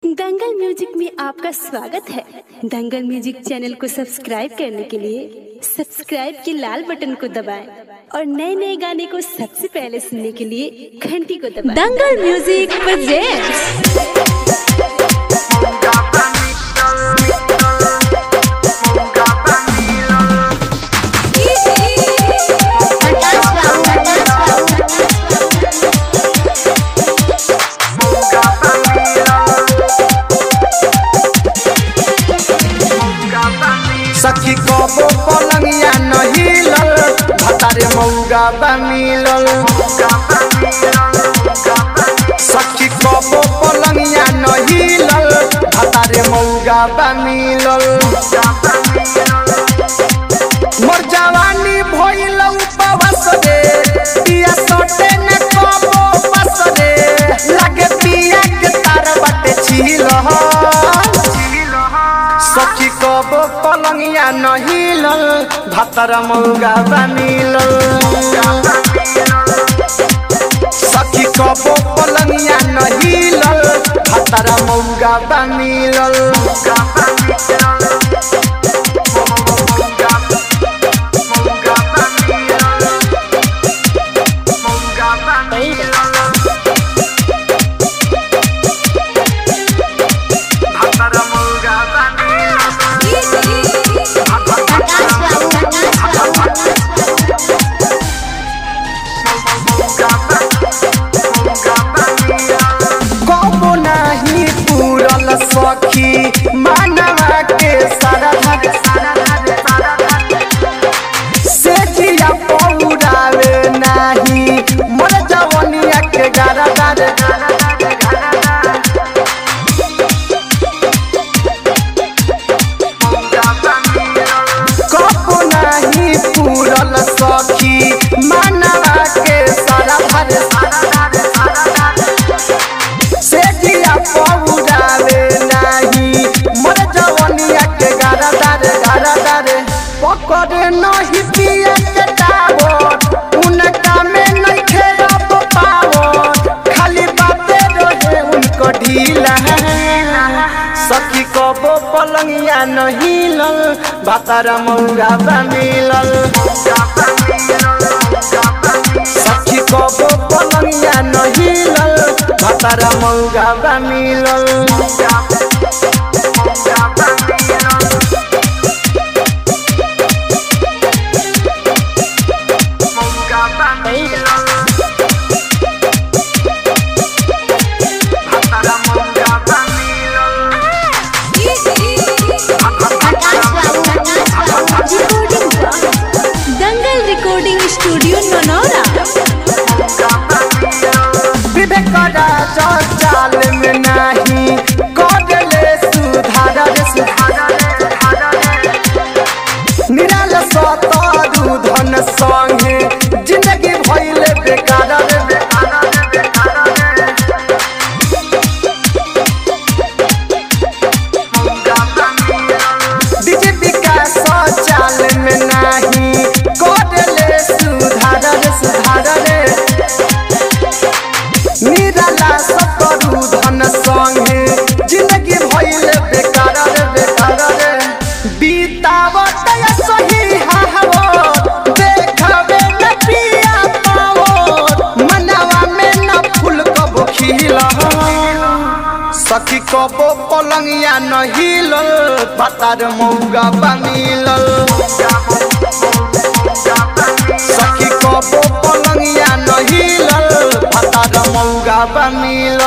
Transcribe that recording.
दंगल music में आपका स्वागत है दंगल म्यूजिक चैनल को सब्सक्राइब करने के लिए सब्सक्राइब के लाल बटन को दबाएं और नए नए गाने को सबसे पहले सुनने के लिए घंटी को दबाएं दंगल म्यूजिक प्रेजेंट्स सखी कबो पलंगिया नहिलल भतारे मौगा बा मिलल सखी कबो पलंगिया नहिलल भतारे मौगा बा मिलल मोर जवानी भइल उपवास रे पिया सटे न कबो बस रे लागे पिया के तार बाटे छिल सखी कब पलंगिया नहिलल भातर मौगा बनिलल सखी कब पलंगिया नहिलल भातर मौगा बनिलल कबो नाही पूरल सखी मानवा के सारा से जिया पौरावे नाही मोर जवनिया के गारा गारे कबो नाही पूरल सखी मानवा के सारा भरे से जिया पौरावे नाही मोर जवनिया के गारा दारे गारा दारे पकड़े नहीं पिया के टावर उनका में नहीं खेलब पावर खाली बाते रहे उनको ढीला सखी कबो पलंगिया नहीं लल भातारा मौरा बनिलल सखी कबो पलंगिया नहीं लल भातारा मौगा बनिलल दंगल रिकॉर्डिंग स्टूडियो ननौरा विवेक राजा चाल में नाही कदले सुधार रे सुधार निराल सतरु धन संगे जिंदगी भइले बेकार रे बेकार रे बेकार रे डीजे विकास चाल में नाही कदले सुधार रे सुधार रे निराला सतरु धन संगे जिंदगी भइले बेकार रे बेकार रे बीतावत या सही हावो देखबे न पिया पावो मनवा में न फूल कबो खिला सखी कबो पलंगिया न हिलल पतार मौगा बनिलल सखी कबो पलंगिया न हिलल पतार मौगा बनिलल